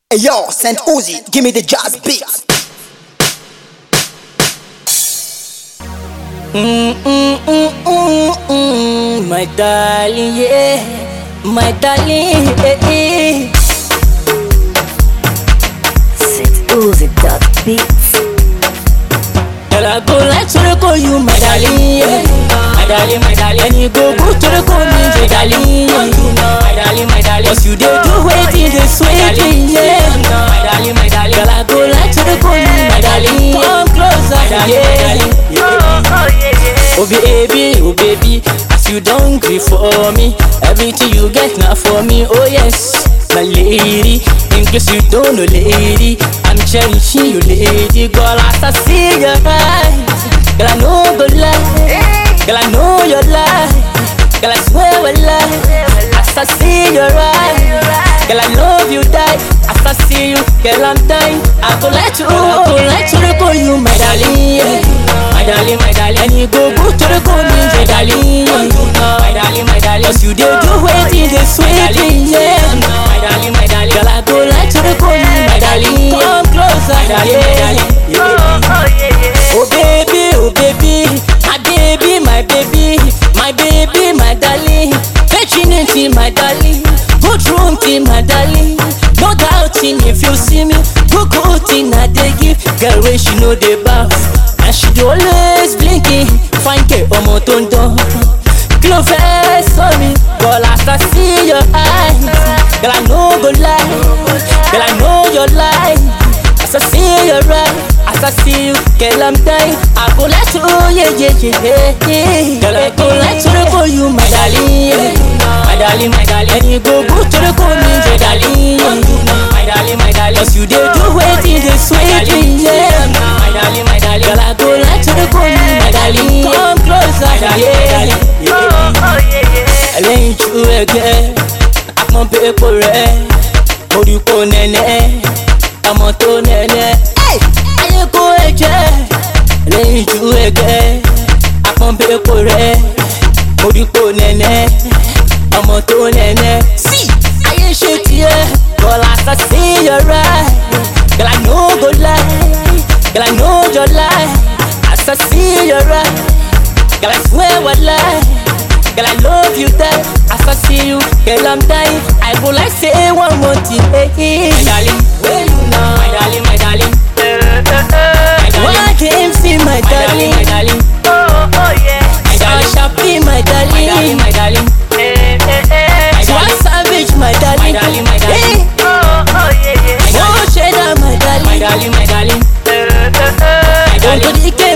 Hey yo, Saint Uzi, give me the jazz beat. Mm, mm, mm, mm, mm, my darling, yeah, my darling, yeah, yeah. Saint Uzi dot beats. Girl, I go like to call you my darling, yeah. my darling, my darling. And you go go to the call me my darling, yeah. my darling, my darling. Cause you dey do waiting, the sweet thing, yeah. my darling, my darling. Girl, I go like to call me my darling, come closer, yeah. Oh baby, oh baby, as you don't gree for me, everything you get now for me, oh yes, my lady. In case you don't know, lady, I'm cherishing you, lady. Girl, as I see your eyes, girl, I know good lie, girl, I know your lie, girl, I swear I lie. As I see your eyes, girl, I love you, die. As I see you, girl, I'm dying. I go let you, I go let you, call you, my darling. Yeah my darling, my darling. And you go go to the call me, my darling. My darling, my darling. Cause you dey do waiting, the sweet thing, yeah. My darling, my darling. Girl, I go like to the call me, my darling. Come closer, my darling, my darling. Oh baby, oh baby, my baby, my baby, my baby, my darling. Virginity, my darling. Good room, team, my darling. No doubting if you see me. Good good thing I dey give. Girl, when she know the bath. And she dey always blinking Fine girl, ọmọ tó ń dán Kí ló fẹ́ sọ mi? Girl, as I see your eyes Girl, I no go lie Girl, I know your lie As I see your eyes As I see you, girl, I'm dying I go let you, yeah, yeah, yeah, yeah Girl, I go let you for you, my darling yeah. My darling, my darling And you go go to the call me, my darling yeah. My darling, my darling Cause you dey do waiting, the sweet thing, yeah My darling, my darling Girl, I go like to the call me, my darling Come closer, yeah, yeah Ẹlẹ́yin ju ẹgbẹ́ Apọ́n pépò rẹ̀ Orúkọ nẹ́nẹ́ Ọmọ tó nẹ́nẹ́ Ayé kó ẹ̀jẹ̀ Ẹlẹ́yin ju ẹgbẹ́ Apọ́n pépò rẹ̀ Orúkọ nẹ́nẹ́ Ọmọ tó nẹ́nẹ́ Sí ayé ṣe tiẹ̀ Bọ́lá sá sí yọrá Girl, I no go lie Girl, I know your lie As I see your eye Girl, I swear I lie Girl, I love you die As I see you, girl, I'm dying I go like say one more thing hey, hey. My darling, where you now? My darling, my darling Why can't see my darling? My darling, my darling Sharpie, my darling My darling, my darling One savage, my darling My darling, my darling Oh, cheddar, my darling My darling, my darling Don't go the